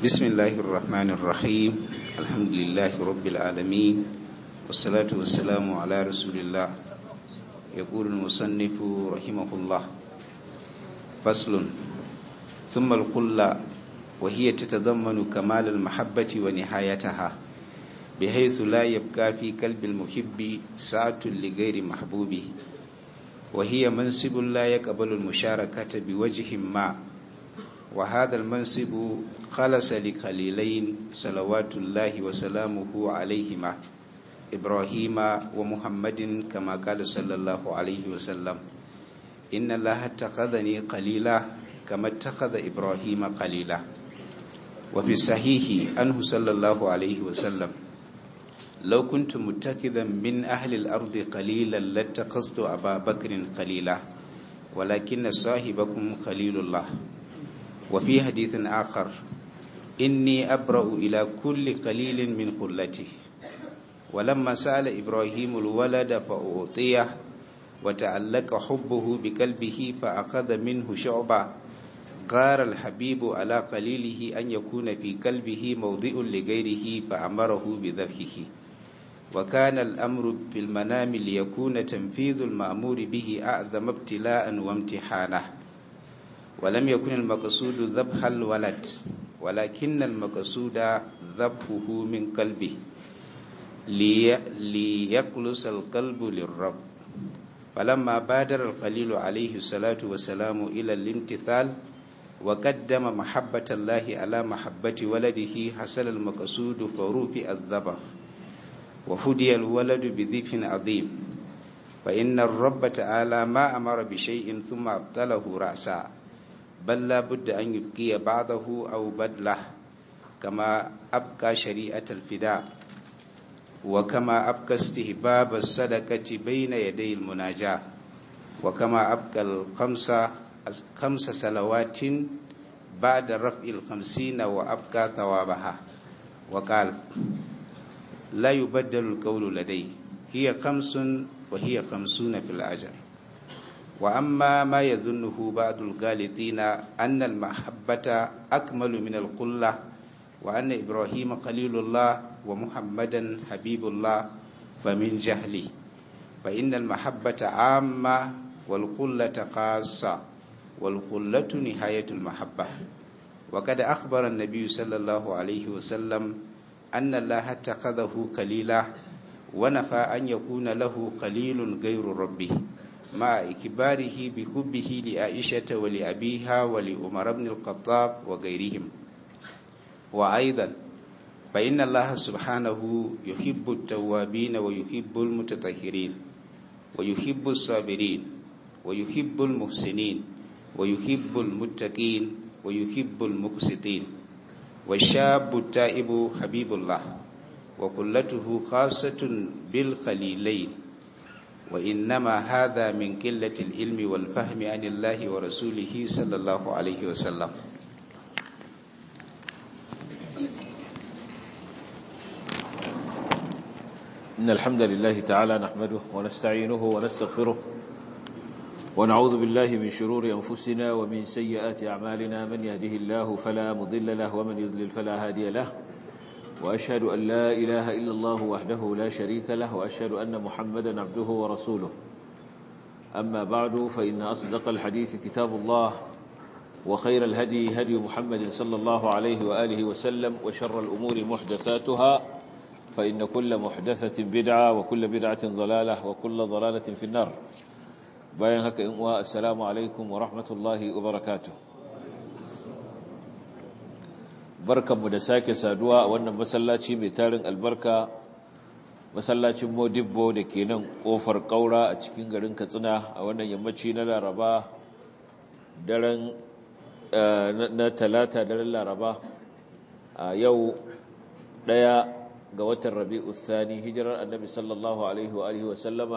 بسم الله الرحمن الرحيم الحمد لله رب العالمين والصلاة والسلام على رسول الله يقول المصنف رحمه الله فصل ثم القلة وهي تتضمن كمال المحبة ونهايتها بحيث لا يبقى في قلب المحب ساعة لغير محبوبه وهي منصب لا يقبل المشاركة بوجه ما وهذا المنصب خلص لخليلين صلوات الله وسلامه عليهما إبراهيم ومحمد كما قال صلى الله عليه وسلم إن الله اتخذني قليلا كما اتخذ إبراهيم قليلا وفي الصحيح أنه صلى الله عليه وسلم لو كنت متخذا من أهل الأرض قليلا لاتخذت أبا بكر قليلا ولكن صاحبكم خليل الله وفي حديث آخر إني أبرأ إلى كل قليل من قلته ولما سأل إبراهيم الولد فأعطيه وتعلق حبه بقلبه فأخذ منه شعبا قار الحبيب على قليله أن يكون في قلبه موضع لغيره فأمره بذبحه وكان الأمر في المنام ليكون تنفيذ المأمور به أعظم ابتلاء وامتحانه ولم يكن المقصود ذبح الولد ولكن المقصود ذبحه من قلبه لي ليقلص القلب للرب فلما بادر الخليل عليه الصلاة والسلام إلى الامتثال وقدم محبة الله على محبة ولده حصل المقصود فرفع الذبح وفدي الولد بذبح عظيم فإن الرب تعالى ما أمر بشيء ثم أبطله رأسا بل لا بد أن يبقي بعضه أو بدله كما أبقى شريعة الفداء وكما أبقى استهباب الصدقة بين يدي المناجاة وكما أبقى الخمسة خمس صلوات بعد رفع الخمسين وأبقى ثوابها وقال لا يبدل القول لدي هي خمس وهي خمسون في الأجر وأما ما يظنه بعض الغالطين أن المحبة أكمل من القلة وأن إبراهيم خليل الله ومحمدا حبيب الله فمن جهله فإن المحبة عامة والقلة خاصة والقلة نهاية المحبة وقد أخبر النبي صلى الله عليه وسلم أن الله اتخذه خليلا ونفى أن يكون له خليل غير ربه مع إكباره بحبه لعائشة ولأبيها ولأمر بن الخطاب وغيرهم وأيضا فإن الله سبحانه يحب التوابين ويحب المتطهرين ويحب الصابرين ويحب المحسنين ويحب المتقين ويحب المقسطين والشاب التائب حبيب الله وكلته خاصة بالخليلين وإنما هذا من قلة العلم والفهم عن الله ورسوله صلى الله عليه وسلم إن الحمد لله تعالى نحمده ونستعينه ونستغفره ونعوذ بالله من شرور أنفسنا ومن سيئات أعمالنا من يهده الله فلا مضل له ومن يضلل فلا هادي له وأشهد أن لا إله إلا الله وحده لا شريك له وأشهد أن محمدا عبده ورسوله أما بعد فإن أصدق الحديث كتاب الله وخير الهدي هدي محمد صلى الله عليه وآله وسلم وشر الأمور محدثاتها فإن كل محدثة بدعة وكل بدعة ضلالة وكل ضلالة في النار bayan haka in uwa assalamu alaikum wa rahmatullahi wa barakatuh barkanmu da sake saduwa a wannan masallaci mai tarin albarka masallacin modibbo da ke nan kofar kaura a cikin garin katsina a wannan yammaci na laraba daren na talata daren laraba a yau daya ga watan rabi'u thani hijirar annabi sallallahu alaihi wa alihi wa sallama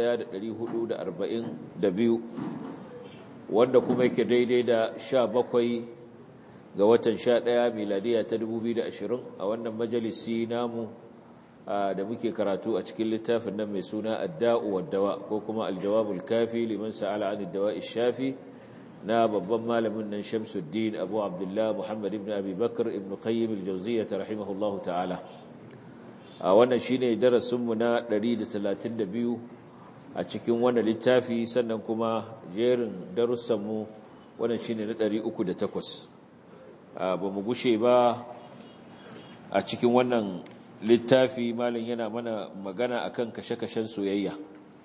1442 wanda kuma yake daidai da 17 ga watan 11 miladiya ta 2020 a wannan majalisi namu da muke karatu a cikin littafin nan mai suna adda'u wad-dawa ko kuma al-jawabul kafi liman sa'ala 'anid dawa'i shafi na babban malamin nan Shamsuddin Abu Abdullah Muhammad ibn Abi Bakr ibn Qayyim al-Jawziyyah rahimahullahu ta'ala a wannan shine darasin mu na 132 a cikin wannan littafi sannan kuma jerin darussan mu wannan shine na 308 ba mu gushe ba a cikin wannan littafi malin yana mana magana akan kashe-kashen soyayya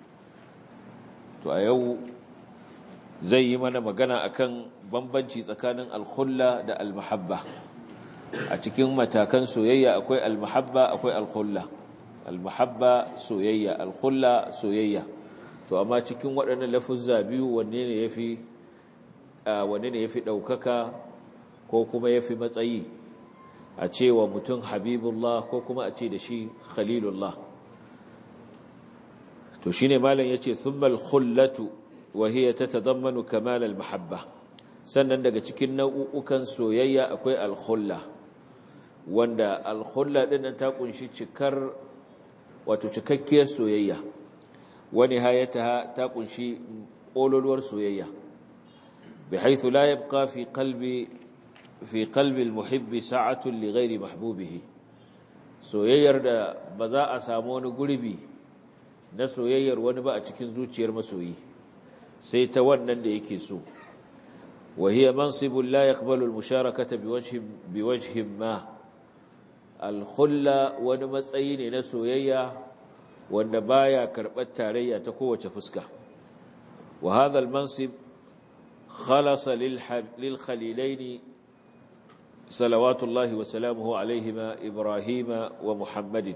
to a yau zai yi mana magana akan bambanci tsakanin alkhulla da almahabba a cikin matakan soyayya akwai almahabba akwai alkhulla almahabba soyayya alkhulla soyayya to amma cikin waɗannan lafuzza biyu wanne ne yafi wanne ne yafi ɗaukaka ko kuma yafi matsayi a ce wa mutum habibullah ko kuma a ce da shi khalilullah to shine malam yace thummal khullatu wa hiya tatadammanu kamal al mahabba sannan daga cikin nau'ukan soyayya akwai al khulla wanda al khulla din ta kunshi cikar wato cikakkiyar soyayya wa nihayataha ta kunshi kololuwar soyayya bihaythu la yabqa fi qalbi fi qalbi al-muhibbi sa'atun li ghairi mahbubihi soyayyar da ba za a samu wani gurbi na soyayyar wani ba a cikin zuciyar masoyi sai ta wannan da yake so wa hiya mansibun la yaqbalu al-musharakata biwajhin biwajhin ma al-khulla wani matsayi ne na soyayya wanda baya karɓar tarayya ta kowace fuska wa hadha al-mansib khalasa lil khalilaini صلوات الله وسلامه عليهما إبراهيم ومحمد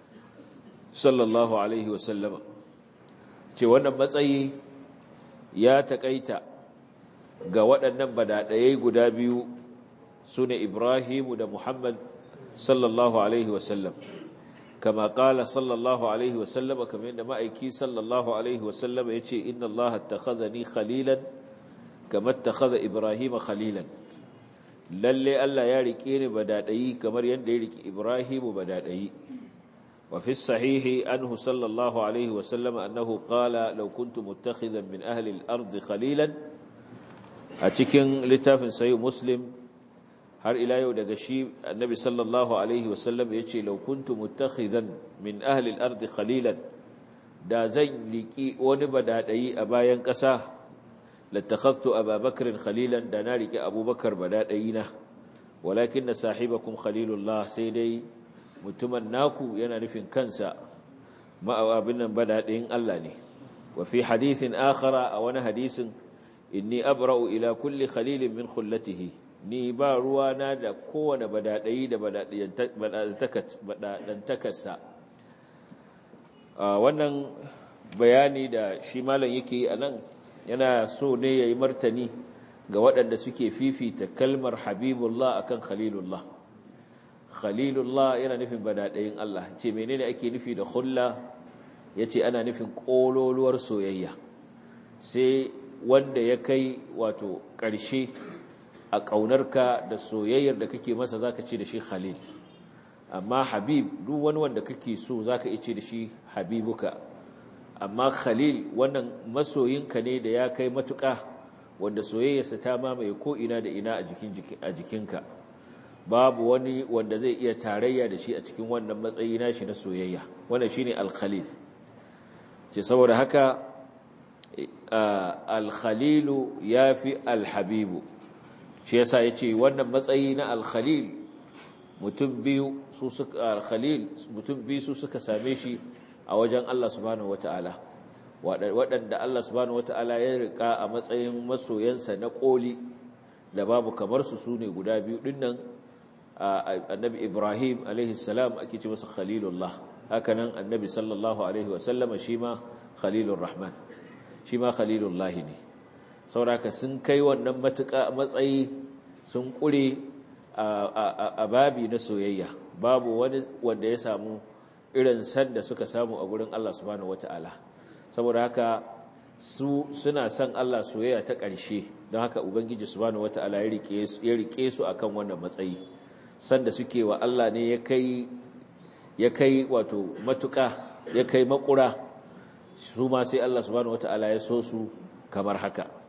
صلى الله عليه وسلم ce wannan matsayi ya taƙaita ga waɗannan badaɗayai guda biyu su ne Ibrahimu da Muhammad sallallahu Alaihi wasallam kama ƙala sallallahu Alaihi wasallam kamar yadda ma'aiki sallallahu Alaihi wasallam ya ce inna Allah ta ni khalilan kamar ta Ibrahim khalilan lalle Allah ya rike ni badadayi kamar yadda ya rike Ibrahimu badadayi wa fi sahihi anhu sallallahu alaihi wa sallam annahu qala law kuntu muttakhidan min ahli al-ard khalilan a cikin littafin sahih muslim har ila yau daga shi annabi sallallahu alaihi wa sallam yace law kuntu muttakhidan min ahli al-ard khalilan da zan riki wani badadayi a bayan ƙasa لاتخذت أبا بكر خليلا دنارك أبو بكر بدادينا ولكن صاحبكم خليل الله سيدي متمناكو ينالف كنسا ما أبنا بدادين ألاني وفي حديث آخر أو حديث إني أبرأ إلى كل خليل من خلته ni ba ruwana da kowane badaɗayi da badaɗantakarsa wannan bayani da shi malam yake yi a nan yana so ne ya yi martani ga waɗanda suke fifita kalmar habibullah akan khalilullah khalilullah yana nufin badaɗayin Allah ce menene ake nufi da hulla ya ce ana nufin ƙololuwar soyayya sai wanda ya kai wato ƙarshe a ƙaunarka da soyayyar da kake masa za ka ce da shi khalil amma habib duk wani wanda kake so za ka ce da shi habibuka amma khalil wannan masoyinka ne da ya kai matuƙa wanda soyayyarsa ta mamaye ko ina da ina a jikinka babu wani wanda zai iya tarayya da shi a cikin wannan matsayi nashi na soyayya wannan shine al-khalil ce saboda haka al-khalilu yafi al-habibu shi yasa yace wannan matsayi na al-khalil mutum biyu su suka al-khalil mutum biyu su suka same shi a wajen Allah subhanahu wata'ala waɗanda Allah subhanahu wata'ala ya rika a matsayin masoyansa na ƙoli da babu kamar su sune guda biyu dinnan annabi Ibrahim alaihi salam ake ce masa khalilullah hakanan annabi sallallahu alaihi wasallama shi ma khalilur rahman shi ma khalilullah ne sauraka sun kai wannan matuƙa matsayi sun ƙure a babi na soyayya babu wani wanda ya samu irin san da suka samu a gurin Allah subhanahu wata'ala saboda haka su suna son Allah soyayya ta ƙarshe don haka ubangiji subhanahu wata'ala ya rike su akan wannan matsayi sanda suke wa Allah ne ya kai ya kai wato matuƙa ya kai makura su ma sai Allah subhanahu wata'ala ya so su kamar haka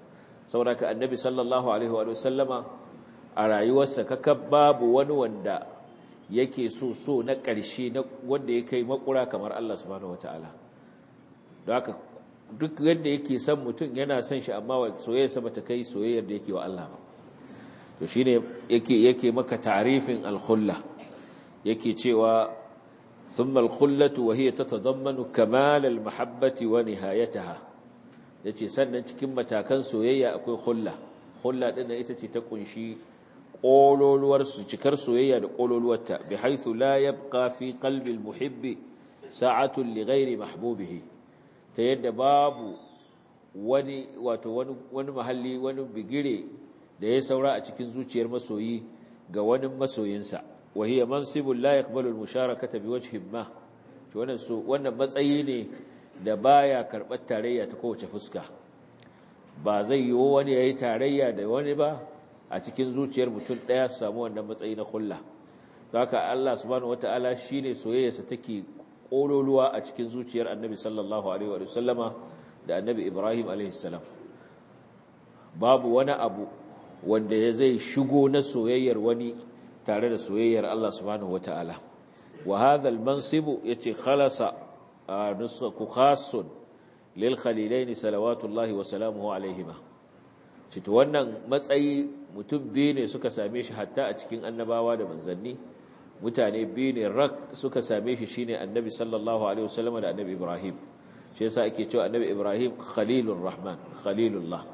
saboda ka annabi sallallahu alaihi wa sallama a rayuwarsa kaka babu wani wanda yake so so na ƙarshe na wanda ya kai makura kamar Allah subhanahu wataala don haka duk yadda yake son mutum yana son shi amma soyayyarsa bata kai soyayyar da yake wa Allah ba to shine yake yake maka ta'rifin al-khulla yake cewa thumma al-khullatu wa hiya tatadammanu kamal al-mahabbati wa nihayataha yace sannan cikin matakan soyayya akwai khulla khulla din ita ce ta kunshi kololuwar su cikar soyayya da kololuwarta bi haythu la yabqa fi qalbi al-muhibbi sa'atun li ghairi mahbubihi ta yadda babu wani wato wani wani mahalli wani bigire da ya saura a cikin zuciyar masoyi ga wani masoyinsa وهي منصب لا يقبل المشاركة بوجه ما wannan su wannan matsayi ne da baya karɓar tarayya ta kowace fuska ba zai yi wani yayi tarayya da wani ba a cikin zuciyar mutum ɗaya su samu wannan matsayi na kulla haka Allah subhanahu wataala shine soyayyarsa take kololuwa a cikin zuciyar Annabi sallallahu alaihi wa sallama da Annabi Ibrahim alaihi salam babu wani abu wanda ya zai shigo na soyayyar wani tare da soyayyar Allah subhanahu wataala wa hadha al-mansib yace khalasa nusaku khassun lil khalilain salawatullahi wa salamuhu alaihima cito wannan matsayi mutum biyu ne suka same shi hatta a cikin annabawa da manzanni mutane biyu ne rak suka same shi shine annabi sallallahu alaihi wasallam da annabi ibrahim shi yasa ake cewa annabi ibrahim khalilur rahman khalilullah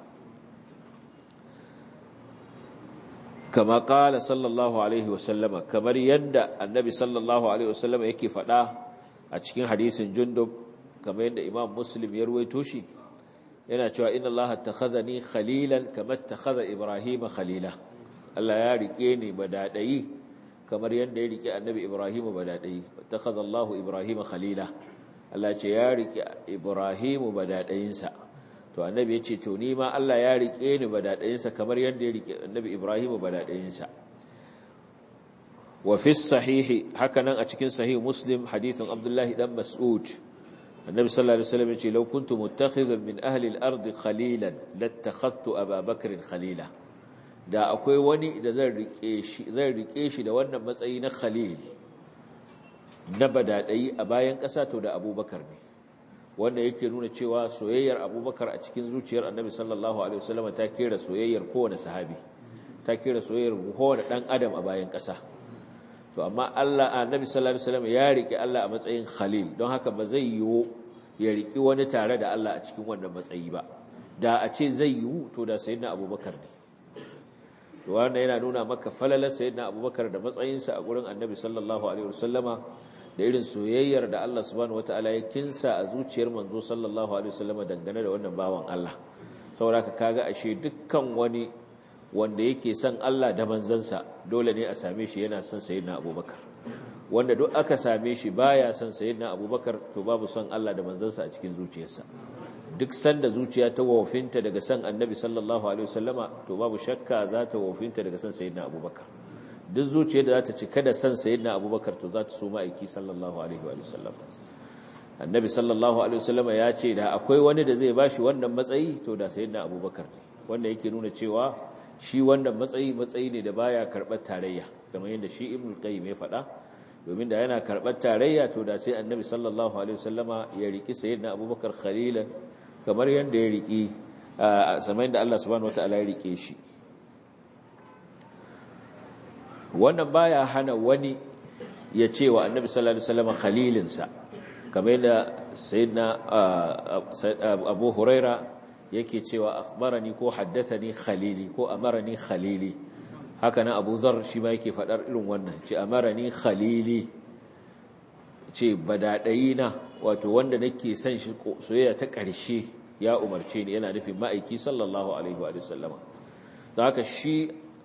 kama kala sallallahu alaihi wasallama kamar yadda annabi sallallahu alaihi wasallama yake faɗa a cikin hadisin jundub kamar yadda imam muslim ya ruwaito shi yana cewa inna allaha takhadhani khalilan kama takhadha ibrahima khalila Allah ya rike ni badadayi kamar yadda ya rike annabi ibrahim badadayi takhadha allahu ibrahima khalila Allah ce ya rike ibrahim badadayinsa to annabi ya ce to ni ma Allah ya rike ni badadayinsa kamar yadda ya rike annabi Ibrahim badadayinsa wa fi sahihi hakanan a cikin sahih Muslim hadithin Abdullah dan Mas'ud annabi sallallahu alaihi wasallam ya ce law kuntu muttakhidan min ahli al-ard khalilan lattakhadtu Aba Bakr khalila da akwai wani da zan rike shi zan rike shi da wannan matsayi na khalil na badadayi a bayan kasa to da Abubakar ne wanda yake nuna cewa soyayyar abubakar a cikin zuciyar annabi sallallahu alaihi wasallam ta kera soyayyar kowane sahabi ta kera soyayyar kowane dan adam a bayan ƙasa to amma Allah annabi sallallahu alaihi wasallam ya rike Allah a matsayin khalil don haka ba zai yiwu ya riki wani tare da Allah a cikin wannan matsayi ba da a ce zai yiwu to da sayyidina abubakar ne to wannan yana nuna maka falalar sayyidina abubakar da matsayinsa a gurin annabi sallallahu alaihi wasallama da irin soyayyar da Allah subhanahu wataala ya kinsa a zuciyar manzo sallallahu alaihi wasallam dangane da wannan bawan Allah saboda kaga ashe dukkan wani wanda yake son Allah da manzansa dole ne a same shi yana son sayyidina Abubakar wanda duk aka same shi baya son sayyidina Abubakar to babu son Allah da manzansa a cikin zuciyarsa duk sanda zuciya ta wofinta daga son Annabi sallallahu alaihi wasallama to babu shakka za ta wofinta daga son sayyidina Abubakar duk zuciyar da za ta cika da san sayyidina abubakar to za ta so ma'aiki sallallahu alaihi wa sallam annabi sallallahu alaihi wa sallam ya ce da akwai wani da zai bashi wannan matsayi to da sayyidina abubakar wanda yake nuna cewa shi wannan matsayi matsayi ne da baya karɓar tarayya kamar yadda shi ibnu qayyim ya faɗa domin da yana karɓar tarayya to da sai annabi sallallahu alaihi wa sallama ya riki sayyidina abubakar khalilan kamar yadda ya riki a samayin da Allah subhanahu wataala ya rike shi wannan baya hana wani ya ce wa annabi sallallahu alaihi wasallam khalilinsa kamar yadda sayyidina abu huraira yake cewa akhbarani ko haddathani khalili ko amarani khalili haka nan abu zar shi ma yake fadar irin wannan ce amarani khalili ce badadayina wato wanda nake son shi soyayya ta ƙarshe ya umarce ni yana nufin ma'aiki sallallahu alaihi wa sallama don haka shi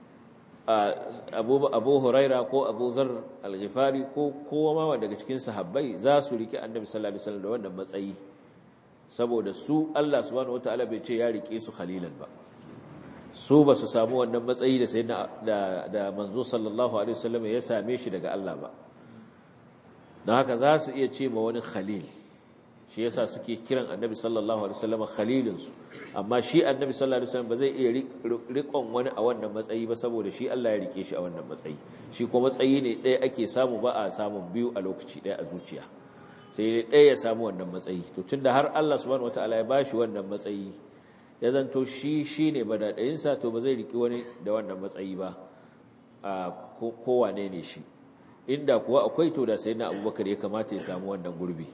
abu huraira ko abu zar al-ghifari ko kowa ma daga cikin sahabbai za su rike annabi sallallahu alaihi wasallam da wannan matsayi saboda su Allah subhanahu wataala bai ce ya rike su khalilan ba su ba su samu wannan matsayi da sayyidina da da manzo sallallahu alaihi wasallam ya same shi daga Allah ba don haka za su iya ce ma wani khalil shi yasa suke kiran annabi sallallahu alaihi wasallam khalilinsu amma shi annabi sallallahu alaihi wasallam ba zai iya riƙon wani a wannan matsayi ba saboda shi Allah ya rike shi a wannan matsayi shi kuma matsayi ne ɗaya ake samu ba a samun biyu a lokaci ɗaya a zuciya sai dai ɗaya ya samu wannan matsayi to tunda har Allah subhanahu wataala ya bashi wannan matsayi ya zanto shi shine badadayinsa to ba zai riki wani da wannan matsayi ba a kowane ne shi inda kuwa akwai to da sayyidina Abubakar ya kamata ya samu wannan gurbi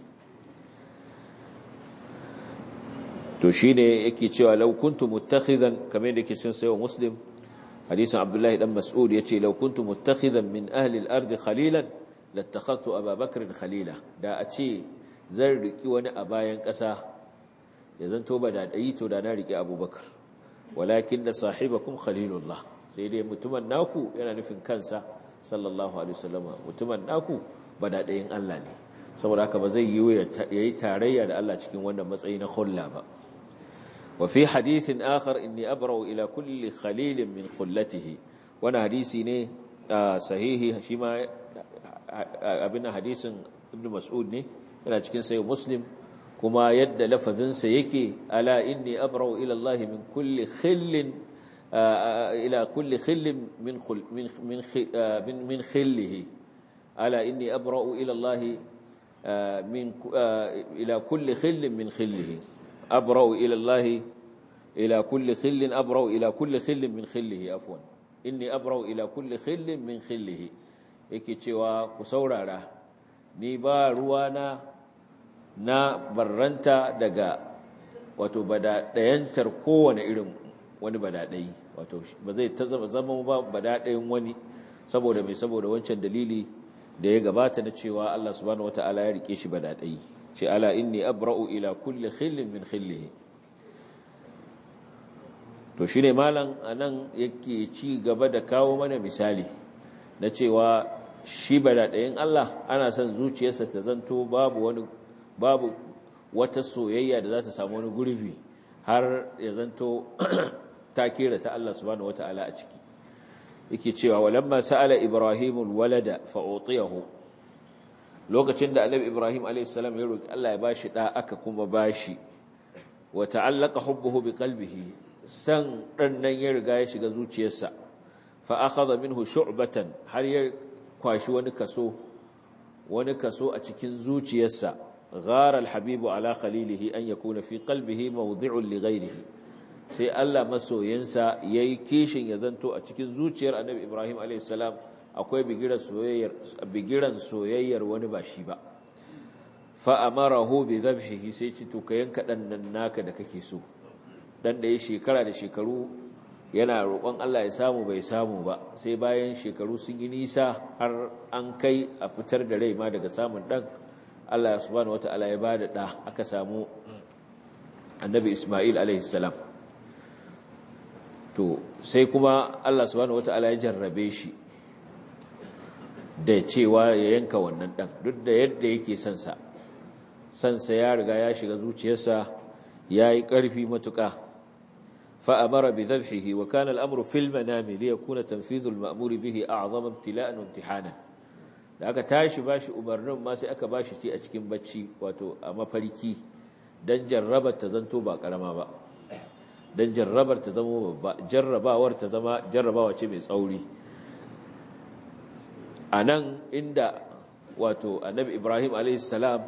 to shine yake cewa law kuntu muttakhidan kamar yadda yake cin sayo muslim hadisin abdullahi dan mas'ud yace law kuntu muttakhidan min ahli al-ard khalilan lattakhadtu Abu Bakr khalila da a ce zan riki wani a bayan ƙasa ya zanto ba da dai to da na riki Abubakar walakin da sahibakum khalilullah sai dai mutumin naku yana nufin kansa sallallahu alaihi wasallam mutumin naku ba da dayin Allah ne saboda haka ba zai yi yayi tarayya da Allah cikin wannan matsayi na khulla ba وفي حديث آخر إني أبرأ إلى كل خليل من خلته وانا حديثي ني صحيحي شما أبنا حديث ابن مسعود ني أنا cikin sayo muslim kuma yadda lafazinsa yake ala inni abra'u ila Allah min kulli khillin ila kulli khillin min min min min khillihi ala inni abra'u ila Allah min ila kulli khillin min khillihi أبرأ إلى الله إلى كل خل أبرأ إلى كل خل من خله عفوا إني أبرأ إلى كل خل من خله yake cewa ku saurara ni ba ruwana na barranta daga wato badaɗayantar kowane irin wani badaɗayi wato ba zai ta zama ba badaɗayin wani saboda mai saboda wancan dalili da ya gabata na cewa Allah subhanahu wata'ala ya rike shi badaɗayi ce ala inni abra'u ila kulli khillin min khillihi to shine malam anan yake ci gaba da kawo mana misali na cewa shi badadayin Allah ana son zuciyarsa ta zanto babu wani babu wata soyayya da za ta samu wani gurbi har ya zanto ta kira ta Allah subhanahu wata'ala a ciki yake cewa walamma sa'ala ibrahimul walada fa utiyahu lokacin da annabi ibrahim a.s. ya roki Allah ya bashi da aka kuma bashi wa ta'allaka hubbuhu bi qalbihi san dan nan ya riga ya shiga zuciyarsa fa akhadha minhu shu'batan har ya kwashi wani kaso wani kaso a cikin zuciyarsa ghara al-habibu ala khalilihi an yakuna fi qalbihi mawdi'un li ghayrihi sai Allah masoyinsa yayi kishin ya zanto a cikin zuciyar annabi ibrahim a.s. akwai bigiran soyayyar wani ba shi ba fa'amarahu bi zabhihi sai ci to ka yanka ɗan nan naka da kake so ɗan da ya shekara da shekaru yana roƙon Allah ya samu bai samu ba sai bayan shekaru sun yi nisa har an kai a fitar da rai ma daga samun ɗan Allah subhanahu wata'ala ya ba da ɗa aka samu annabi Ismail alaihissalam to sai kuma Allah subhanahu wata'ala ya jarrabe shi da cewa ya yanka wannan ɗan duk da yadda yake sansa sansa ya riga ya shiga zuciyarsa ya yi ƙarfi matuƙa fa'amara bi zabhihi wa kana al'amuru fil manami li yakuna tanfidhul ma'muri bihi a'zama ibtila'an wa imtihanan da aka tashi bashi umarnin ma sai aka bashi ci a cikin bacci wato a mafarki dan jarrabar ta zanto ba karama ba dan jarrabar ta zama babba jarrabawar ta zama jarrabawa ce mai tsauri a nan inda wato annabi ibrahim alaihissalam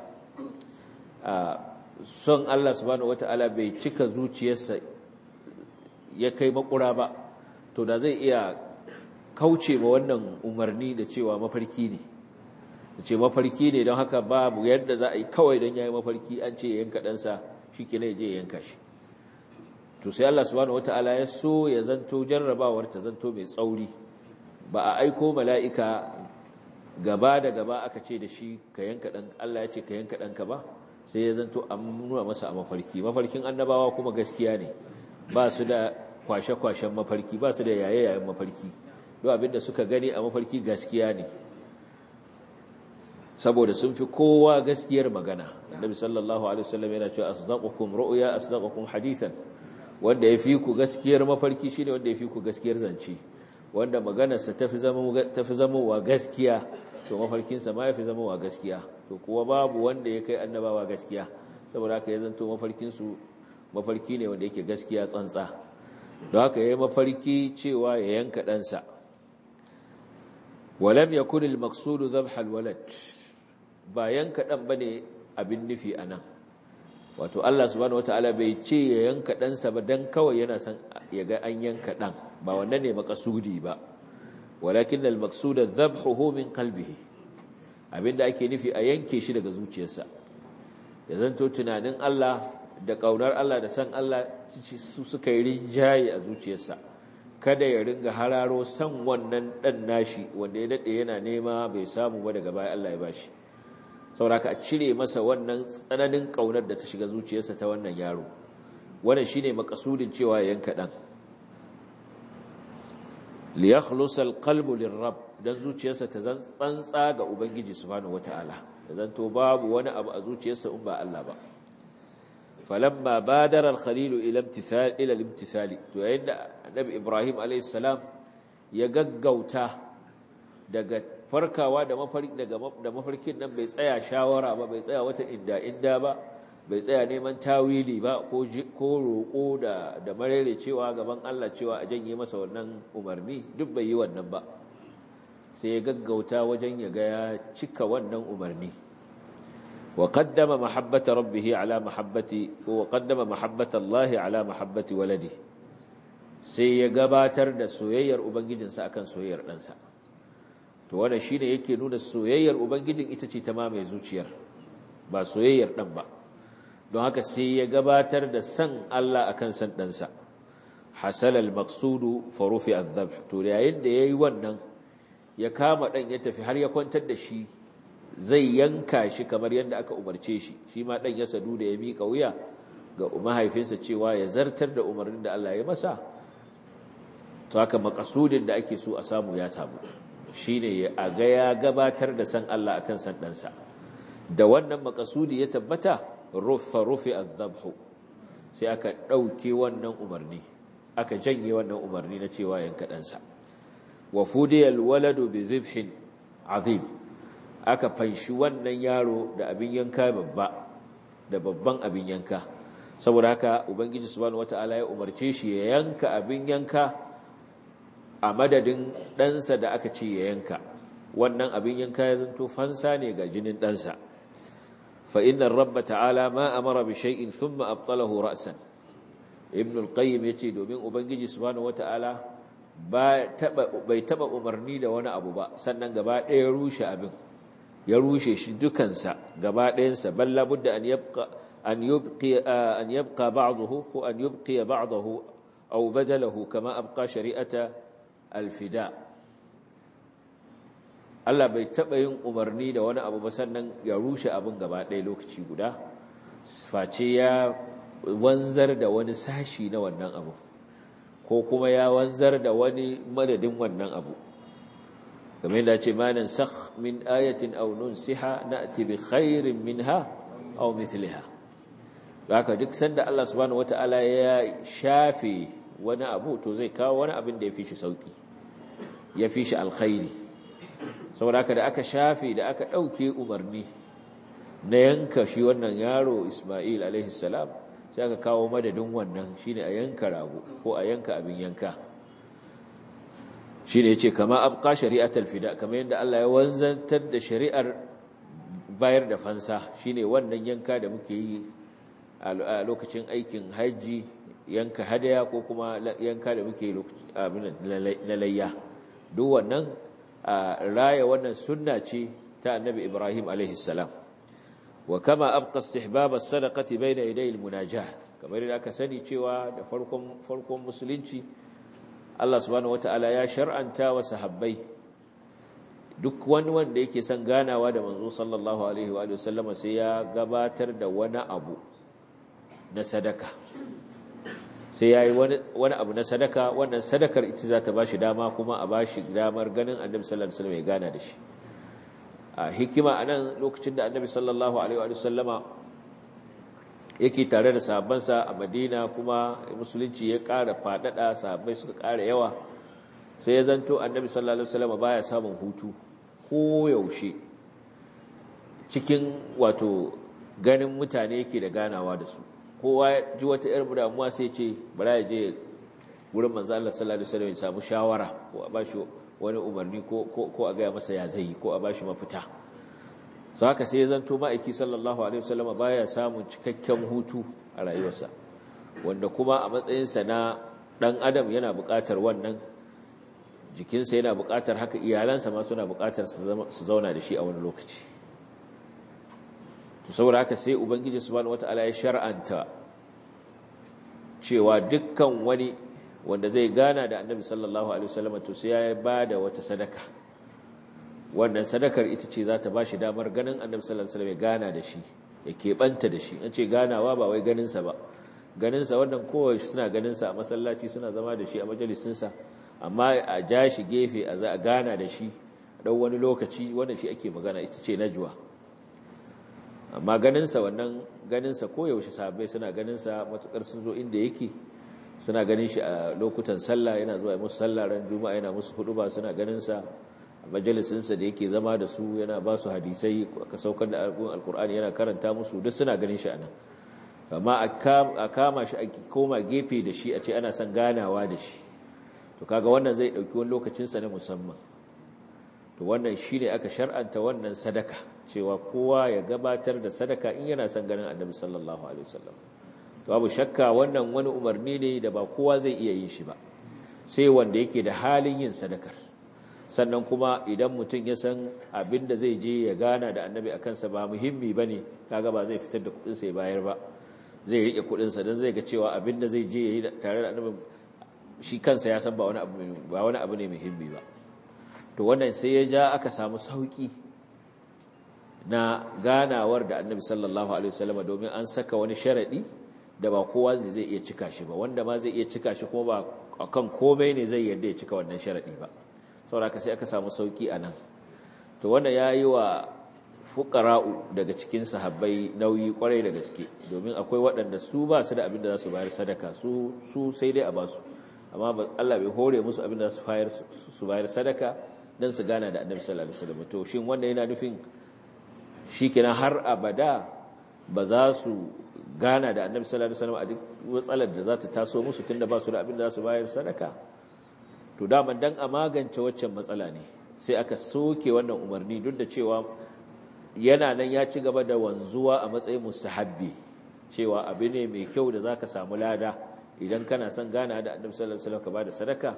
son allah subhanahu wata'ala bai cika zuciyarsa ya kai makura ba to da zai iya kauce ma wannan umarni da cewa mafarki ne da ce mafarki ne don haka babu yadda za a yi kawai don ya yi mafarki an ce yanka ɗansa shi ke je yanka shi to sai allah subhanahu wata'ala ya so ya zanto jarrabawar ta zanto mai tsauri ba a aiko mala'ika gaba da gaba aka ce da shi ka yanka ɗan Allah ya ce ka yanka ɗanka ba sai ya zanto an nuna masa a mafarki mafarkin annabawa kuma gaskiya ne ba su da kwashe-kwashen mafarki ba su da yaye-yayen mafarki duk abinda suka gani a mafarki gaskiya ne saboda sun fi kowa gaskiyar magana annabi sallallahu alaihi wasallam yana cewa asdaqukum ru'ya asdaqukum hadithan wanda ya fi ku gaskiyar mafarki shine wanda ya fi ku gaskiyar zance wanda maganarsa ta fi zamowa gaskiya to mafarkinsa ma ya fi zamowa gaskiya to kuwa babu wanda ya kai annabawa gaskiya saboda haka ya zanto mafarkinsu mafarki ne wanda yake gaskiya tsantsa don haka ya yi mafarki cewa ya yanka ɗansa walam ya kuni maksudu zabhal walad ba yanka ɗan ba ne abin nufi a nan wato Allah subhanahu wata'ala bai ce ya yanka ɗansa ba don kawai yana son ya ga an yanka ɗan ba wannan ne makasudi ba walakin al-maqsuda dhabhuhu min qalbihi abinda ake nufi a yanke shi daga zuciyarsa ya zanto tunanin Allah da kaunar Allah da san Allah su suka yi rinjaye a zuciyarsa kada ya ringa hararo san wannan dan nashi wanda ya dade yana nema bai samu ba daga baya Allah ya bashi sauraka a cire masa wannan tsananin kaunar da ta shiga zuciyarsa ta wannan yaro wannan shine makasudin cewa ya yanka dan liyakhlusa alqalbu lirrabb dan zuciyarsa ta zan tsantsa ga ubangiji subhanahu wataala dan to babu wani abu a zuciyarsa in ba Allah ba falamma badara alkhalil ila imtithal ila imtithali to yayin da annabi ibrahim alayhi salam ya gaggauta daga farkawa da mafarki daga da mafarkin nan bai tsaya shawara ba bai tsaya wata inda inda ba bai tsaya neman tawili ba ko roƙo da da marere cewa gaban Allah cewa a janye masa wannan umarni duk bai yi wannan ba sai ya gaggauta wajen ya ga ya cika wannan umarni wa qaddama mahabbata rabbih ala mahabbati wa qaddama mahabbata Allah ala mahabbati waladi sai ya gabatar da soyayyar ubangijinsa akan soyayyar ɗansa to wannan shine yake nuna soyayyar ubangijin ita ce ta mamaye zuciyar ba soyayyar ɗan ba don haka sai ya gabatar da san Allah akan san ɗansa hasal al-maqsudu fa rufi adh to yayin da yayi wannan ya kama ɗan ya tafi har ya kwantar da shi zai yanka shi kamar yadda aka umarce shi shi ma ɗan ya sadu da ya miƙa wuya ga mahaifinsa cewa ya zartar da umarnin da Allah ya masa to haka makasudin da ake so a samu ya samu shine a ga ya gabatar da san Allah akan san ɗansa da wannan makasudi ya tabbata rufa rufi azabhu sai aka ɗauke wannan umarni aka janye wannan umarni na cewa yanka ɗansa wa fudiyal waladu bi zibhin azim aka fanshi wannan yaro da abin yanka babba da babban abin yanka saboda haka ubangiji subhanahu wataala ya umarce shi ya yanka abin yanka a madadin ɗansa da aka ce ya yanka wannan abin yanka ya zanto fansa ne ga jinin ɗansa فإن الرب تعالى ما أمر بشيء ثم أبطله رأسا ابن القيم يتي دومين أبنجي سبحانه وتعالى bai taba umarni da wani abu ba sannan gaba ɗaya rushe abin ya rushe shi dukansa gaba ɗayansa balla budda an yabqa an yubqi an yabqa ba'dahu ko an yubqi ba'dahu aw badalahu kama abqa shari'ata al-fida Allah bai taɓa yin umarni da wani abu ba sannan ya rushe abin gaba ɗaya lokaci guda face ya wanzar da wani sashi na wannan abu ko kuma ya wanzar da wani madadin wannan abu game da ce manan sakh min ayatin aw nunsiha na'ti bi khairin minha aw mithliha haka duk sanda Allah subhanahu wataala ya shafe wani abu to zai kawo wani abin da ya fi shi sauki ya fi shi alkhairi saboda haka da aka shafe da aka ɗauke umarni na yanka shi wannan yaro Ismail alaihissalam sai aka kawo madadin wannan shine a yanka rago ko a yanka abin yanka shine yace kama abqa shari'atul fida kamar yadda Allah ya wanzantar da shari'ar bayar da fansa shine wannan yanka da muke yi a lokacin aikin haji yanka hadaya ko kuma yanka da muke na layya duk wannan raya wannan sunna ce ta annabi Ibrahim alaihi salam wa kama abqa istihbab as-sadaqati bayna yaday al-munajah kamar da aka sani cewa da farkon farkon musulunci Allah subhanahu wataala ya shar'anta wa sahabbai duk wani wanda yake son ganawa da manzo sallallahu alaihi wa sallama sai ya gabatar da wani abu na sadaka sai ya yi wani abu na sadaka wannan sadakar ita za ta ba shi dama kuma a ba shi damar ganin annabi sallallahu alaihi wasallam ya gana da shi a hikima a nan lokacin da annabi sallallahu alaihi wasallama yake tare da sahabbansa a madina kuma musulunci ya ƙara faɗaɗa sahabbai suka ƙara yawa sai ya zanto annabi sallallahu alaihi wasallama baya samun hutu ko yaushe cikin wato ganin mutane yake da ganawa da su kowa ji wata irin damuwa sai ce bara ya je wurin manzo Allah sallallahu alaihi wasallam ya samu shawara ko a bashi wani umarni ko ko a ga masa ya zai ko a bashi mafita so haka sai ya zanto ma'aiki sallallahu alaihi wasallam baya samun cikakken hutu a rayuwarsa wanda kuma a matsayinsa na dan adam yana buƙatar wannan jikinsa yana buƙatar haka iyalansa ma suna buƙatar su zauna da shi a wani lokaci to saboda haka sai ubangiji subhanahu wataala ya shar'anta cewa dukkan wani wanda zai gana da annabi sallallahu alaihi wasallam to sai ya bada wata sadaka wannan sadakar ita ce za ta bashi damar ganin annabi sallallahu alaihi wasallam ya gana da shi ya keɓanta da shi an ce ganawa ba wai ganinsa ba ganinsa wannan kowa suna ganinsa a masallaci suna zama da shi a majalisinsa amma a ja shi gefe a za a gana da shi ɗau wani lokaci wannan shi ake magana ita ce najwa amma ganinsa wannan ganinsa koyaushe sahabbai suna ganinsa matukar sun zo inda yake suna ganin shi a lokutan sallah yana zuwa musu sallah ran juma'a yana musu huduba suna ganinsa a majalisinsa da yake zama da su yana ba su hadisai aka saukar da alkur'ani yana karanta musu duk suna ganin shi a nan amma a kama shi a koma gefe da shi a ce ana son ganawa da shi to kaga wannan zai ɗauki wani lokacinsa na musamman to wannan shi ne aka shar'anta wannan sadaka cewa kowa ya gabatar da sadaka in yana son ganin annabi sallallahu alaihi wasallam to babu shakka wannan wani umarni ne da ba kowa zai iya yin shi ba sai wanda yake da halin yin sadakar sannan kuma idan mutum ya san abin da zai je ya gana da annabi a kansa ba muhimmi ba ne kaga ba zai fitar da kudinsa ya bayar ba zai riƙe kudinsa don zai ga cewa abin da zai je ya yi tare da annabi shi kansa ya san ba wani abu ne muhimmi ba to wannan sai ya ja aka samu sauƙi na ganawar da annabi sallallahu alaihi wasallam domin an saka wani sharaɗi da ba kowa ne zai iya cika shi ba wanda ma zai iya cika shi kuma ba akan komai ne zai yarda ya cika wannan sharaɗi ba sauraka sai aka samu sauki a nan to wanda ya yi wa fukara'u daga cikin sahabbai nauyi kwarai da gaske domin akwai waɗanda su ba su da abin da za su bayar sadaka su sai dai a ba su amma Allah bai hore musu abin da za su bayar sadaka don su gana da annabi sallallahu alaihi wasallam to shin wanda yana nufin shikenan har abada ba za su gana da annabi sallallahu alaihi wasallam a duk matsalar da za ta taso musu tunda ba su da abin da za su bayar sadaka to daman dan a magance waccan matsala ne sai aka soke wannan umarni duk da cewa yana nan ya ci gaba da wanzuwa a matsayin mustahabbi cewa abu ne mai kyau da zaka samu lada idan kana son gana da annabi sallallahu alaihi wasallam ka bada sadaka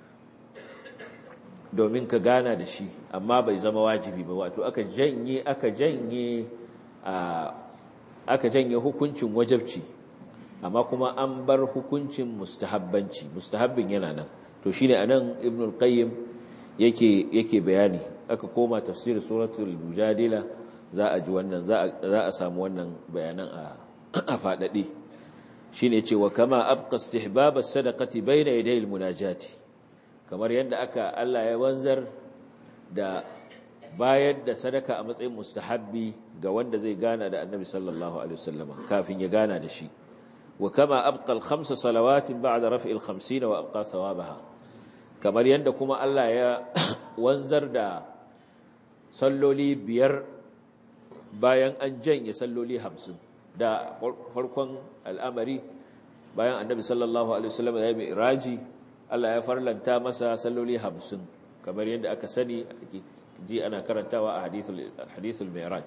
domin ka gana da shi amma bai zama wajibi ba wato aka janye aka janye aka janye hukuncin wajabci amma kuma an bar hukuncin mustahabbanci mustahabbin yana nan to shine anan ibn al-qayyim yake yake bayani aka koma tafsir suratul mujadila za a ji wannan za a samu wannan bayanan a a fadade shine cewa kama abqa istihbab as-sadaqati bayna yaday al-munajati kamar yadda aka Allah ya wanzar da bayar da sadaka a matsayin mustahabbi ga wanda zai gana da annabi sallallahu alaihi wasallam kafin ya gana da shi wa kama abqa al-khams salawatin ba'da raf'i al-50 wa abqa thawabaha kamar yadda kuma Allah ya wanzar da salloli biyar bayan an janye salloli hamsin da farkon al'amari bayan annabi sallallahu alaihi wasallam ya yi iraji Allah ya farlanta masa salloli hamsin kamar yadda aka sani ji ana karantawa a hadithul mi'raj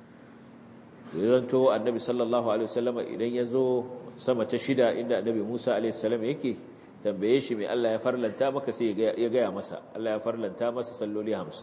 zanto annabi sallallahu alaihi wasallam idan ya zo sama ta shida inda annabi Musa alaihi salam yake tambaye shi mai Allah ya farlanta maka sai ya gaya masa Allah ya farlanta masa salloli hamsin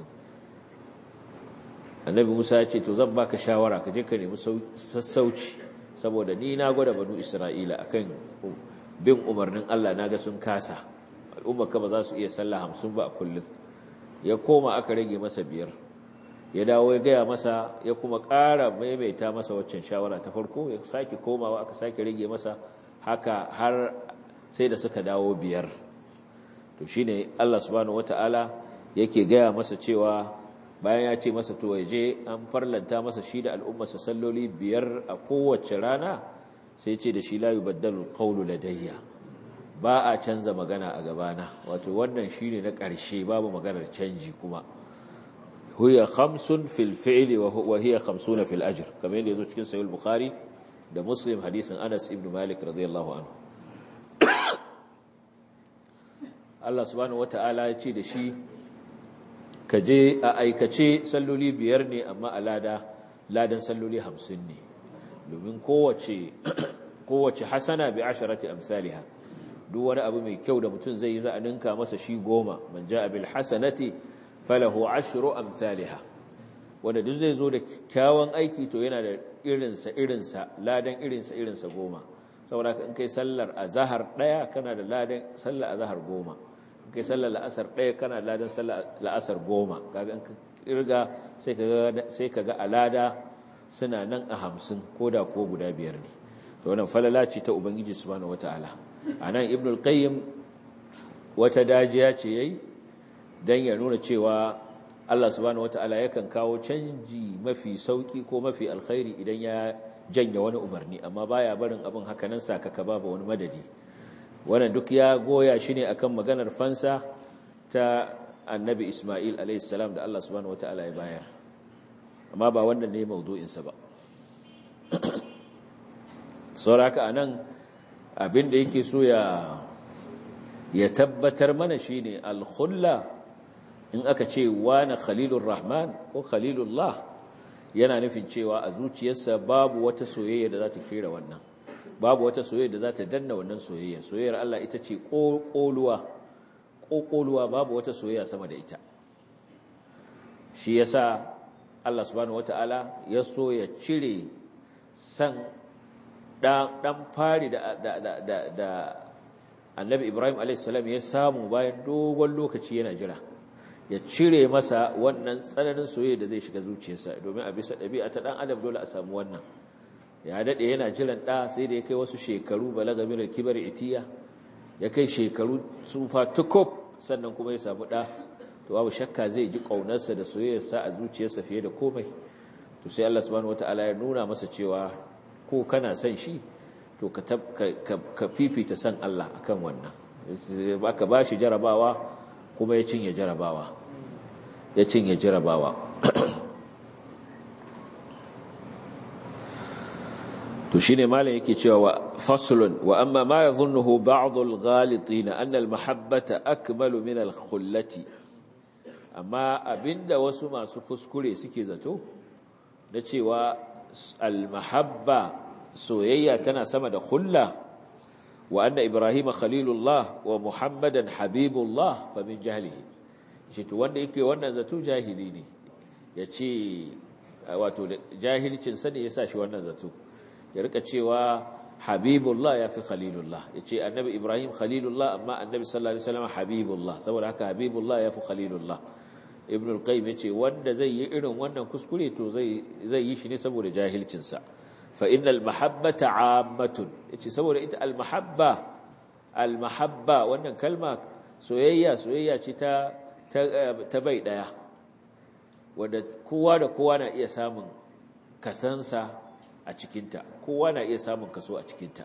annabi Musa ya ce to zan baka shawara ka je ka nemi sassauci saboda ni na gwada banu Isra'ila akan bin umarnin Allah naga sun kasa al'ummar ka ba za su iya sallah hamsin ba a kullum ya koma aka rage masa biyar ya dawo ya gaya masa ya kuma ƙara maimaita masa waccan shawara ta farko ya sake komawa aka sake rage masa haka har sai da suka dawo biyar to shine Allah subhanahu wataala yake gaya masa cewa bayan ya ce masa to je an farlanta masa shi da al'ummarsa salloli biyar a kowace rana sai ce da shi la yubaddalu qawlu ladayya ba a canza magana a gabana wato wannan shine na ƙarshe babu maganar canji kuma huya khamsun fil fi'li wa hiya khamsuna fil ajr kamar yadda yazo cikin sahih al-bukhari da muslim hadisin Anas ibn Malik radiyallahu anhu Allah subhanahu wata'ala ya ce da shi ka je a aikace salloli biyar ne amma a lada ladan salloli hamsin ne domin kowace kowace hasana bi asharati amsalha duk wani abu mai kyau da mutum zai yi za a ninka masa shi goma man ja'a bil hasanati falahu ashru amsalha wanda duk zai zo da kyawun aiki to yana da irinsa irinsa ladan irinsa irinsa goma saboda in kai sallar azhar daya kana da ladan sallar azhar goma in kai sallar la'asar daya kana da ladan sallar la'asar goma kaga in ka kirga sai kaga sai kaga alada suna nan a hamsin ko da ko guda biyar ne to wannan falala ce ta ubangiji subhanahu wataala anan ibnu al-qayyim wata dajiya ce yayi dan ya nuna cewa Allah subhanahu wataala yakan kawo canji mafi sauki ko mafi alkhairi idan ya janya wani umarni amma baya barin abin hakanan sakaka babu wani madadi wannan duk ya goya shi ne akan maganar fansa ta annabi Ismail alayhi salam da Allah subhanahu wataala ya bayar amma ba wannan ne maudu'insa ba sauraka a nan abinda yake so ya ya tabbatar mana shine alkhulla in aka ce wani khalilur rahman ko khalilullah yana nufin cewa a zuciyarsa babu wata soyayya da za ta kera wannan babu wata soyayya da za ta danna wannan soyayya soyayyar Allah ita ce ƙoƙoluwa ƙoƙoluwa babu wata soyayya sama da ita shi yasa Allah subhanahu wata'ala ya so ya cire san ɗan fari da annabi Ibrahim a.s. ya samu bayan dogon lokaci yana jira ya cire masa wannan tsananin soyayya da zai shiga zuciyarsa domin a bisa ɗabi'a ta ɗan adam dole a samu wannan ya daɗe yana jiran ɗa sai da ya kai wasu shekaru balaga min kibar itiya ya kai shekaru tsufa tukub sannan kuma ya samu ɗa to babu shakka zai ji ƙaunarsa da soyayyarsa a zuciyarsa fiye da komai to sai Allah subhanahu wataala ya nuna masa cewa ko kana son shi to ka ka fifita san Allah akan wannan baka bashi jarabawa kuma ya cinye jarabawa ya cinye jarabawa to shine malam yake cewa wa faslun wa amma ma yadhunnuhu ba'd al-ghalitin anna al-mahabbata akmalu min al-khullati amma abinda wasu masu kuskure suke zato da cewa al-mahabba soyayya tana sama da khulla wa anna ibrahima khalilullah wa muhammadan habibullah fa min jahlihi shi to wanda yake wannan zato jahili ne yace wato jahilcin sa ne yasa shi wannan zato ya rika cewa habibullah ya fi khalilullah ya ce annabi ibrahim khalilullah amma annabi sallallahu alaihi wasallam habibullah saboda haka habibullah ya fi khalilullah ibn al-qayyim ya ce wanda zai yi irin wannan kuskure to zai zai yi shi ne saboda jahilcinsa fa innal mahabbata ammatun yace saboda ita al-mahabba al-mahabba wannan kalma soyayya soyayya ce ta ta bai daya wanda kowa da kowa na iya samun kasansa a cikinta kowa na iya samun kaso a cikinta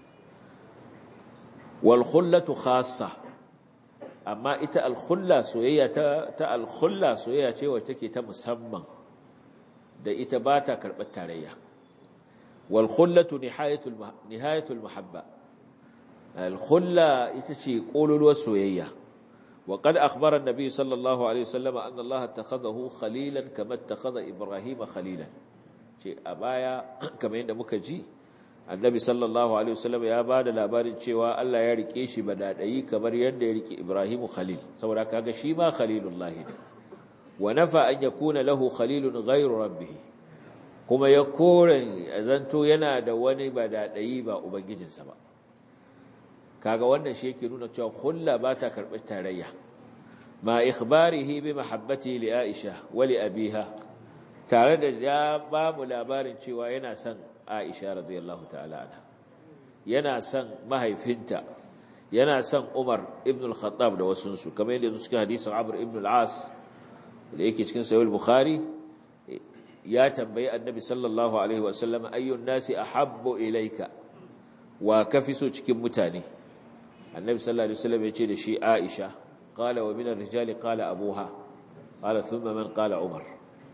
wal khullatu khassa amma ita al khulla soyayya ta ta al khulla soyayya ce wacce take ta musamman da ita ba ta karɓar tarayya wal khullatu nihayatul nihayatul muhabba al khulla ita ce kololuwar soyayya wa qad akhbara an-nabi sallallahu alaihi wasallam anna Allah takhadahu khalilan kama takhadha Ibrahim khalilan ce a baya kamar yadda muka ji annabi sallallahu alaihi wasallam ya ba da labarin cewa Allah ya rike shi badadayi kamar yadda ya rike Ibrahimu khalil saboda kaga shi ma khalilullah ne wa nafa an yakuna lahu khalilun ghayru rabbih kuma ya kore zanto yana da wani badadayi ba ubangijinsa ba kaga wannan shi yake nuna cewa khulla ba ta karɓar tarayya ma ikhbarihi bi mahabbati li Aisha wa li abiha tare da ya ba mu labarin cewa yana son Aisha radiyallahu ta'ala anha yana son mahaifinta yana son Umar ibn al-Khattab da wasunsu kamar yadda cikin hadisin Amr ibn al-As da yake cikin sahih al-Bukhari ya tambayi Annabi sallallahu alaihi wasallam ayyun nasi ahabbu ilayka wa kafiso cikin mutane Annabi sallallahu alaihi wasallam ya ce da shi Aisha qala wa min ar-rijali qala abuha qala thumma man qala Umar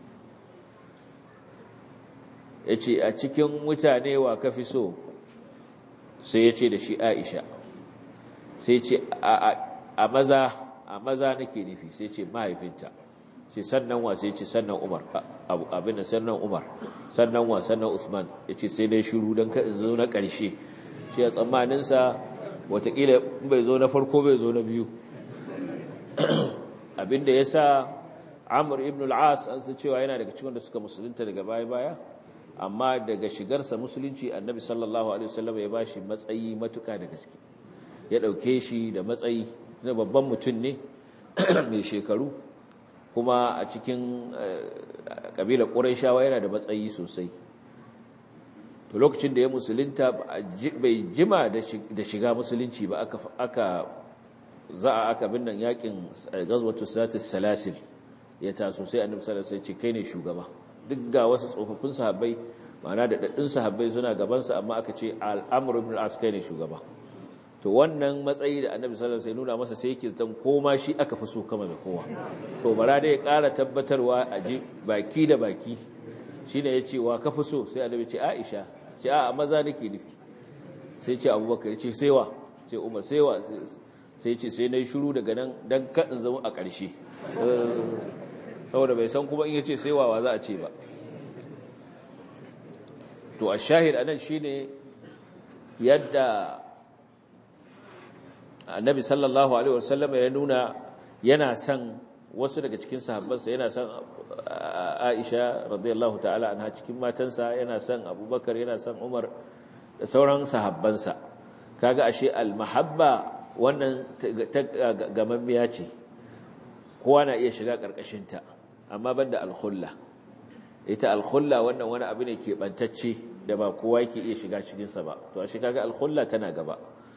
ya ce a cikin mutane wa ka fi so sai ya ce da shi aisha sai ce a maza a maza nake nufi sai ce mahaifinta sai sannan wa sai ce sannan umar abin da sannan umar sannan wa sannan usman ya ce sai dai shiru don ka in zo na ƙarshe shi a tsammaninsa watakila bai zo na farko bai zo na biyu abin da ya sa amur ibn al'as an su cewa yana daga cikin da suka musulunta daga baya-baya amma daga shigarsa musulunci annabi sallallahu alaihi wasallam ya ba shi matsayi matuka da gaske ya ɗauke shi da matsayi na babban mutum ne mai shekaru kuma a cikin ƙabilar ƙuraishawa yana da matsayi sosai to lokacin da ya musulunta bai jima da shiga musulunci ba aka za a aka bin nan yakin gazwatu satis salasil ya taso sai annabi sallallahu alaihi wasallam ce kai ne shugaba duk ga wasu tsofaffin sahabbai ma'ana da daddun sahabbai suna gaban sa amma aka ce al-amr ibn al-as kai ne shugaba to wannan matsayi da annabi sallallahu alaihi wasallam nuna masa sai yake zan koma shi aka fi so kama da kowa to bara dai ya ƙara tabbatarwa a ji baki da baki shine ya ce wa ka fi so sai annabi ce Aisha ce a maza nake nufi sai ce Abubakar ce sai wa ce Umar sai wa sai ce sai nayi shiru daga nan dan kadin zama a ƙarshe saboda bai san kuma in yace sai wa za a ce ba to a shahid anan shine yadda annabi sallallahu alaihi wasallam ya nuna yana son wasu daga cikin sahabbansa yana son Aisha radiyallahu ta'ala anha cikin matansa yana son Abubakar yana son Umar da sauran sahabbansa kaga ashe al-mahabba wannan gamammiya ce kowa na iya shiga karkashin ta amma banda al-khulla ita al-khulla wannan wani abu ne ke bantacce da ba kowa yake iya shiga cikin sa ba to ashe kaga al-khulla tana gaba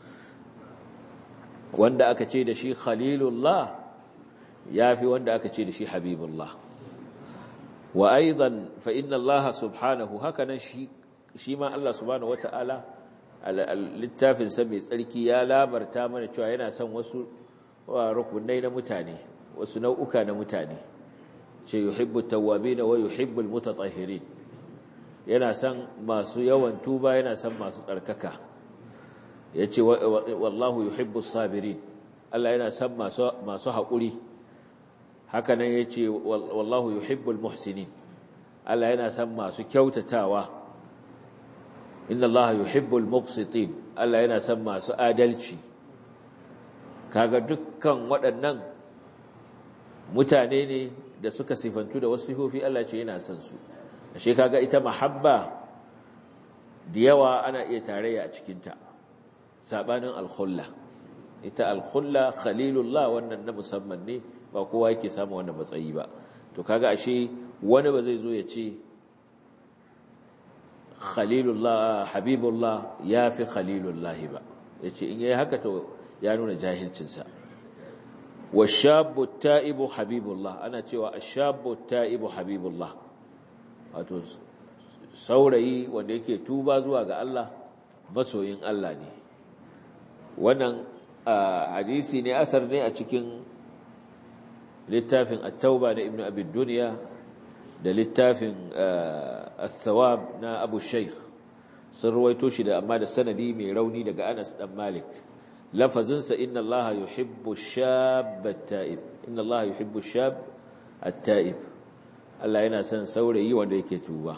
wanda aka ce da shi khalilullah ya fi wanda aka ce da shi habibullah wa aidan fa inna allaha subhanahu hakanan shi shi ma Allah subhanahu wata'ala littafin sa mai tsarki ya labarta mana cewa yana son wasu rukunai na mutane wasu nau'uka na mutane ce yuhibbu tawwabin wa yuhibbu almutatahhirin yana son masu yawan tuba yana son masu tsarkaka yace wallahu yuhibbu sabirin Allah yana son masu masu haƙuri haka nan ya ce wallahu yuhibbul muhsinin Allah yana son masu kyautatawa inna Allah yuhibbul muqsitin Allah yana son masu adalci kaga dukkan waɗannan mutane ne da suka sifantu da wasu sifofi Allah ce yana son su ashe kaga ita mahabba da yawa ana iya tarayya a cikinta sabanin al-khulla ita al-khulla khalilullah wannan na musamman ne ba kowa yake samu wannan matsayi ba to kaga ashe wani ba zai zo ya ce khalilullah habibullah ya fi khalilullah ba ya ce in yayi haka to ya nuna jahilcinsa washabu ta'ibu habibullah ana cewa ashabu ta'ibu habibullah wato saurayi wanda yake tuba zuwa ga Allah masoyin Allah ne wannan hadisi ne asar ne a cikin littafin at-tauba na ibnu abi dunya da littafin al-thawab na abu shaykh sun ruwaito shi da amma da sanadi mai rauni daga Anas dan Malik lafazinsa inna Allah yuhibbu shab at-ta'ib inna Allah yuhibbu shab at-ta'ib Allah yana son saurayi wanda yake tuba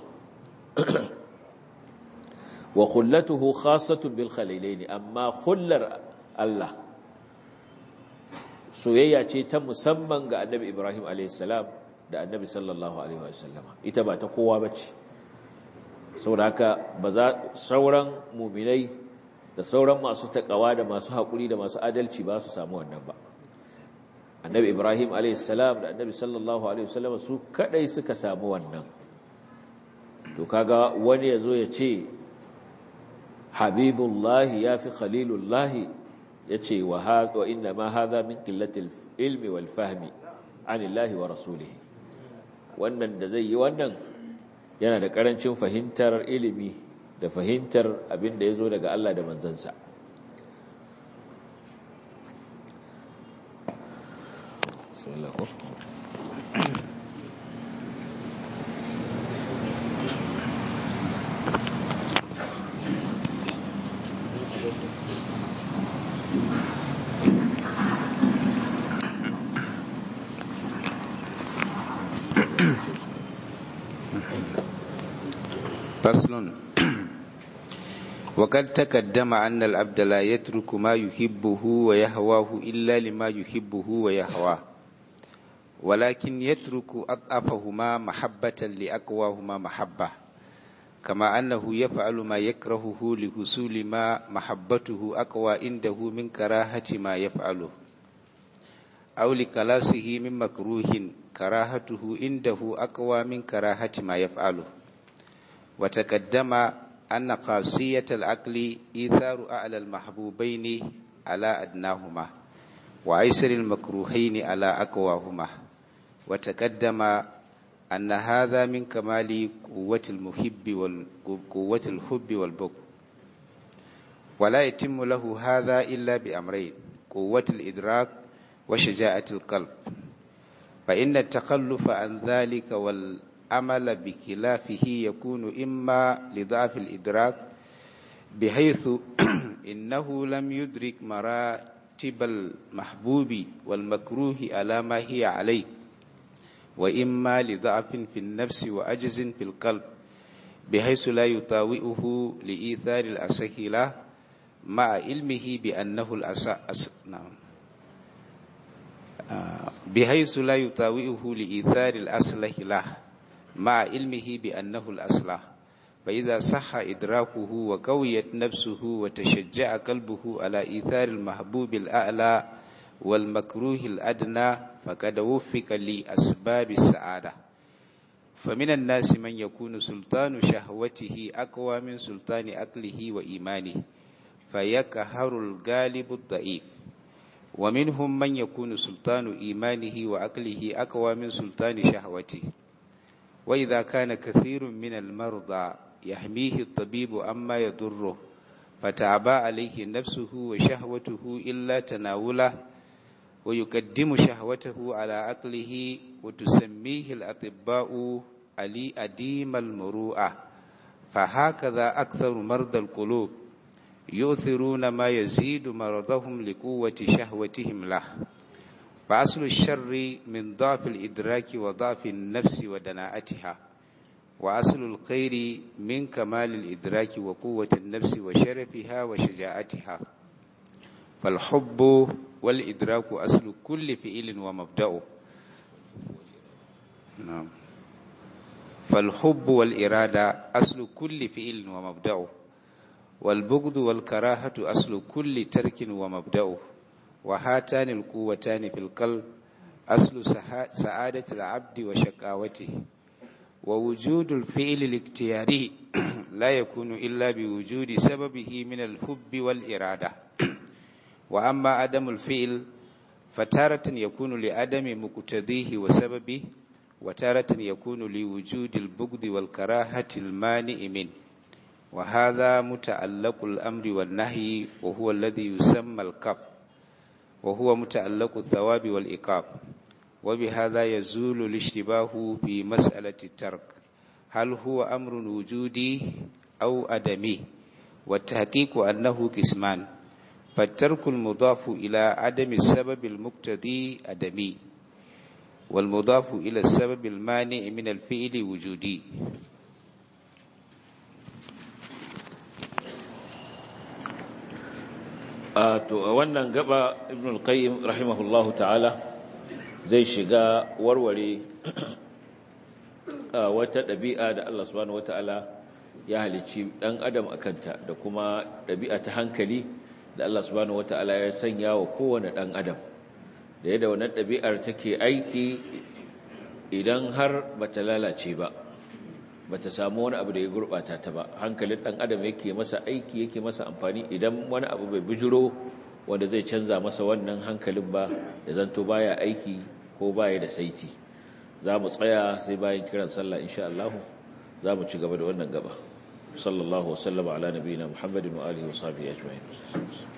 wa khullatuhu khassatun bil khalilaini amma khullar Allah soyayya ce ta musamman ga annabi Ibrahim alaihissalam da annabi sallallahu alaihi wasallama ita ba ta kowa bace saboda haka ba za sauran muminai da sauran masu takawa da masu haƙuri da masu adalci ba su samu wannan ba annabi Ibrahim alaihissalam da annabi sallallahu alaihi wasallama su kadai suka samu wannan to kaga wani yazo ya ce habibullahi yafi khalilullahi yace wa wa inna ma hadha min qillatil ilmi wal fahmi anillahi wa rasulihi wannan da zai yi wannan yana da karancin fahimtar ilimi da fahimtar abin da yazo daga Allah da manzansa فصل وقد تقدم أن العبد لا يترك ما يحبه ويهواه إلا لما يحبه ويهواه ولكن يترك أضعفهما محبة لأقواهما محبة كما أنه يفعل ما يكرهه لحصول ما محبته أقوى عنده من كراهة ما يفعله أو لكلاسه من مكروه كراهته عنده أقوى من كراهة ما يفعله وتقدم أن قاسية العقل إيثار أعلى المحبوبين على أدناهما وأيسر المكروهين على أقواهما وتقدم أن هذا من كمال قوة المحب وقوة الحب والبغض ولا يتم له هذا إلا بأمرين قوة الإدراك وشجاعة القلب فإن التخلف عن ذلك والعمل بخلافه يكون إما لضعف الإدراك بحيث إنه لم يدرك مراتب المحبوب والمكروه على ما هي عليه وإما لضعف في النفس وعجز في القلب بحيث لا يطاوئه لإيثار الأصح له مع علمه بأنه الأصح نعم بحيث لا يطاوئه لإيثار الأصلح له مع علمه بأنه الأصلح فإذا صح إدراكه وقويت نفسه وتشجع قلبه على إيثار المحبوب الأعلى والمكروه الأدنى فقد وفق لأسباب السعادة فمن الناس من يكون سلطان شهوته أقوى من سلطان أقله وإيمانه فيكهر الغالب الضعيف ومنهم من يكون سلطان إيمانه وعقله أقوى من سلطان شهوته وإذا كان كثير من المرضى يحميه الطبيب أما يضره فتعبى عليه نفسه وشهوته إلا تناوله ويقدم شهوته على عقله وتسميه الأطباء علي أديم المروءة فهكذا أكثر مرضى القلوب يؤثرون ما يزيد مرضهم لقوة شهوتهم له فأصل الشر من ضعف الإدراك وضعف النفس ودناءتها وأصل الخير من كمال الإدراك وقوة النفس وشرفها وشجاعتها فالحب والإدراك أصل كل فعل ومبدأه نعم فالحب والإرادة أصل كل فعل ومبدأه والبغض والكراهة أصل كل ترك ومبدأه وهاتان القوتان في القلب أصل سعادة العبد وشقاوته ووجود الفعل الاختياري لا يكون إلا بوجود سببه من الحب والإرادة وأما عدم الفعل فتارة يكون لعدم مقتضيه وسببه وتارة يكون لوجود البغض والكراهة المانع منه وهذا متعلق الأمر والنهي وهو الذي يسمى الكف وهو متعلق الثواب والإقاب وبهذا يزول الاشتباه في مسألة الترك هل هو أمر وجودي أو أدمي والتحقيق أنه قسمان فالترك المضاف إلى عدم السبب المقتضي أدمي والمضاف إلى السبب المانع من الفعل وجودي to a wannan gaba ibn al-qayyim rahimahullahu ta'ala zai shiga warware wata ɗabi'a da Allah subhanahu wata'ala ya halicci ɗan adam a kanta da kuma ɗabi'a ta hankali da Allah subhanahu wata'ala ya sanya wa kowane ɗan adam da yadda wannan ɗabi'ar take aiki idan har bata lalace ba bata samu wani abu da ya gurɓata ta ba hankalin ɗan adam yake masa aiki yake masa amfani idan wani abu bai bijiro wanda zai canza masa wannan hankalin ba da zanto baya aiki ko baya da saiti za mu tsaya sai bayan kiran sallah insha Allah za mu ci gaba da wannan gaba sallallahu wasallama ala nabiyina muhammadin wa alihi wa sahbihi ajma'in